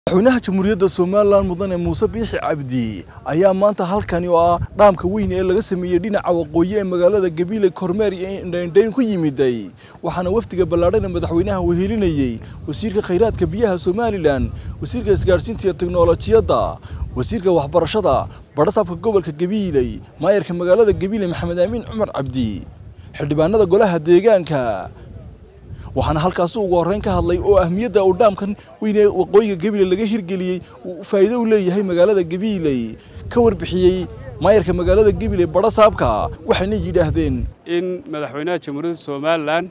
madaxweynaha jamhuuriyadda somalilan mudane muuse biixi cabdi ayaa maanta halkani oo ah dhaamka weyn ee laga sameeyey dhinaca waqooyi ee magaalada gabiile kormeer iyo indhaindhayn ku yimiday waxaana wafdiga ballaadhana madaxweynaha wehelinayey wasiirka khayraadka biyaha somalilan wasiirka isgaadhsiinta iyo teknolojiyadda wasiirka waxbarashada badhasaabka gobolka gabiiley maayarka magaalada gabiile maxamed aamin cumar cabdi xildhibaanada golaha deegaanka waxaana halkaasi ugu horreyn ka hadlay oo ahmiyadda uu dhaamkan weyn ee waqooyiga gabiile laga hirgeliyey uu faa'iido u leeyahay magaalada gabiiley ka warbixiyey maayarka magaalada gabiile badhasaabka waxayna yidhaahdeen in madaxweynaha jamhuuriyadda somalilan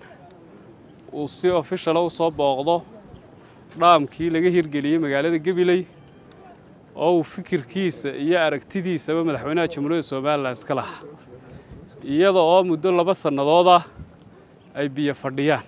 uu si ofishala u soo booqdo dhaamkii laga hirgeliyey magaalada gabiley oo uu fikirkiisa iyo aragtidiisaba madaxweynaha jamhuuriyadda somalilan iska lahaa iyada oo muddo laba sannadood ah ay biyo fadhiyaan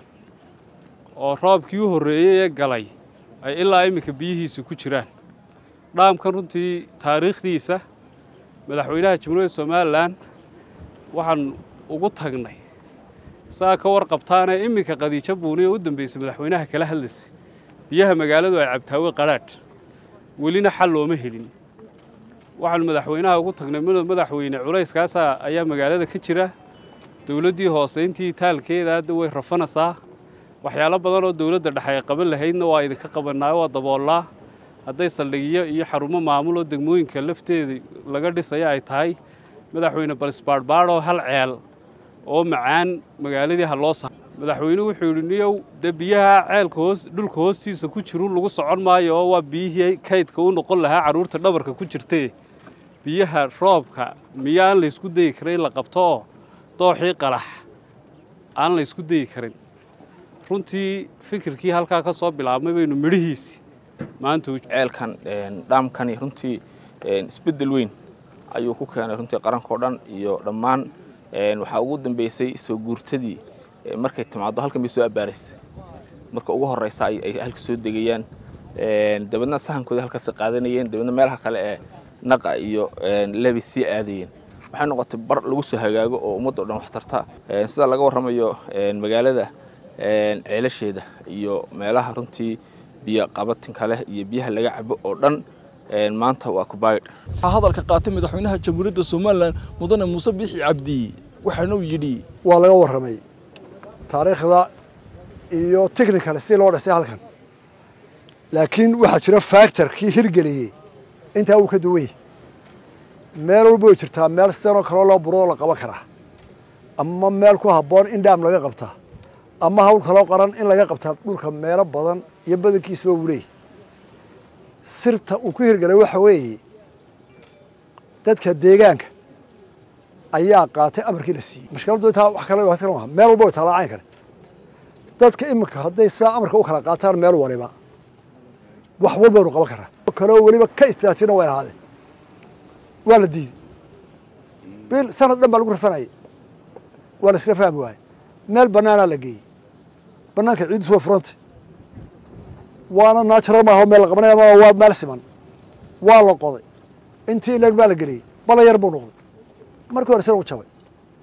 oo roobkii u horreeyey ee galay ay ilaa iminka biyihiisa ku jiraan dhaamkan runtii taariikhdiisa madaxweynaha jamhuuriyadda somalilan waxaan ugu tagnay saa ka warqabtaanee iminka qadiijo buuni oo u dambaysay madaxweynaha kala hadlaysay biyaha magaaladu ay cabtaawe qadhaadh welina xal looma helin waxaanu madaxweynaha ugu tagnay madaxweyne culayskaasaa ayaa magaalada ka jira dowladdii hoose intii taalkeeda hadda way rafanaysaa waxyaalo badan oo dowladda dhexe ay qaban lahaydna waa idinka qabannaayo waa daboollaa hadday saldhigyo iyo xarumo maamul oo degmooyinka lafteeda laga dhisaya ay tahay madaxweyne balisbaadhbaadhoo hal ceel oo macaan magaaladii ha loo sa madaxweynuhu wuxuu yidhi niyow dee biyaha ceelka hoos dhulka hoostiisa ku jiru lagu socon maayo oo waa biyihii kaydka u noqon lahaa carruurta dhabarka ku jirtee biyaha roobka miyo aan laysku dayi karin in la qabto oo dooxii qalax aan la ysku dayi karin runtii fikirkii halkaa ka soo bilaabmay baynu midhihiisi maanta ceelkan dhaamkani runtii isbeddel weyn ayuu ku keenay runtii qarankao dhan iyo dhammaan waxaa ugu dambeysay soo guurtadii markay timaaddo halkan bay soo abbaaraysay marka ugu horreysa ay halka soo degayaan dabeedna sahankooda halkaas qaadanayeen dabeedna meelaha kale ee naqa iyo lebi sii aadayeen waxay noqotay bar lagu soo hagaago oo ummadda o dhan wax tarta sida laga warramayo magaalada ceelasheeda iyo meelaha runtii biyo qabatinka leh iyo biyaha laga cabo oo dhan maanta waa kubaydh waxaa hadalka qaatay madaxweynaha jamhuuriyadda somalilan mudane muuse biixi cabdi waxaana uu yidhi waa laga warramay taariikhda iyo technical si loo dhisay halkan laakiin waxaa jira factorkii hirgeliyey intaa wuu ka duwan yahy meel walba way jirtaa meel sidanoo kaloo loo buroo la qaban karaa ama meel ku habboon in dhaam laga qabtaa ama hawl kaloo qaran in laga qabtaa dhulka meelo badan iyo badankiisaba wuu leeyahy sirta uu ku hirgelay waxa weeye dadka deegaanka ayaa qaatay amarkii la siiyey mashkiladdu intaa wax kale wax kale maaha meel walba way taalaa cayn kale dadka iminka hadday saa amarka u kala qaataan meel waliba wax walba waynu qaban karaa kaloo weliba ka istaatiina way ahaadeen waa la diiday bil sanad dhan baa lagu rafanayay waa la iskala fahmi waayey meel bannaanaa la geeyey bannaanka ciiddiis waa furantay waana natural maaha meel la qabanaya ma waa meel siman waa la qoday intii ileeg baa la geliyey bala yar buu noqday markii hore sina u jabay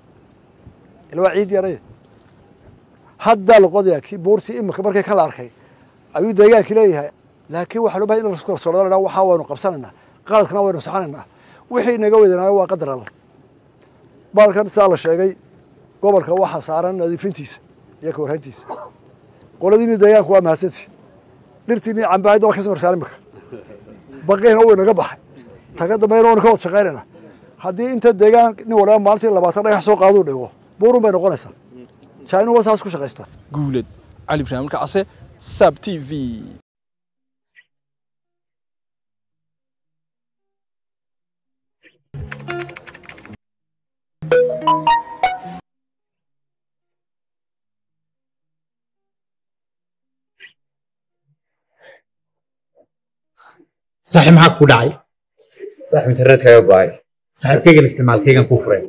ila waa ciid yarade haddaa la qodayaa kii buurtii imika markii kala arkay ayuu deegaankii leeyahay laakiin waxaa loo bahay in lasku kalsoonada waxaa waynu qabsanaynaa qaladkana waynu saxanaynaa wixii inaga wedanaayo waa qadar alla baalkan saa la sheegay gobolka waxaa saaran nadiifintiisa iyo ka warhayntiisa qoladiini deegaanku waa mahadsantii dhirtiini cambahayd waa ka samarsaan imika baqiina wuu inaga baxay taga dambayna waynu ka wada shaqaynayna haddii inta deegaan nin waliba maalintii labaatan dhagax soo qaaduu dhigo buurun bay noqonaysaa jainu waa saas ku shaqaystaa guuled cali ibraahim kacse sab t v saaxiib maxaa ku dhacay saaxiib internetkaaga go'ay saaxiibkaygan isticmaalkaygan kuu furay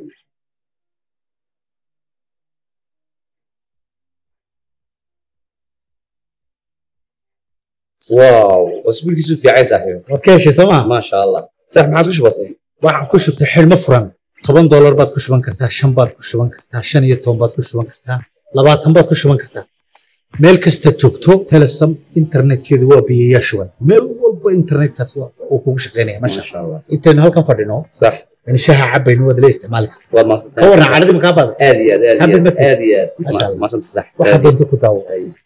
waaw cusbulkiisu fiicay saaxiib waad ka heshay soo maa maasha allah saaxiib maxaad ku shubatay waxaan ku shubtay xidhmo furan toban doolar baad ku shuban kartaa shan baad ku shuban kartaa shan iyo toban baad ku shuban kartaa labaatan baad ku shuban kartaa meel kasta joogto telesom internetkeedu waa biyayaa shuban meel walba internetkaas waa- uu kugu shaqaynaya masha ما شاء الله intaynu halkan fadhino صح in shaha cabayno waad la isticmaali karta والله ما ka warran cadhadii makaa baada ادي ادي حبل ادي مثل. ادي ما شاء الله. ما صنت صح waxaa doonta ku daawo أي.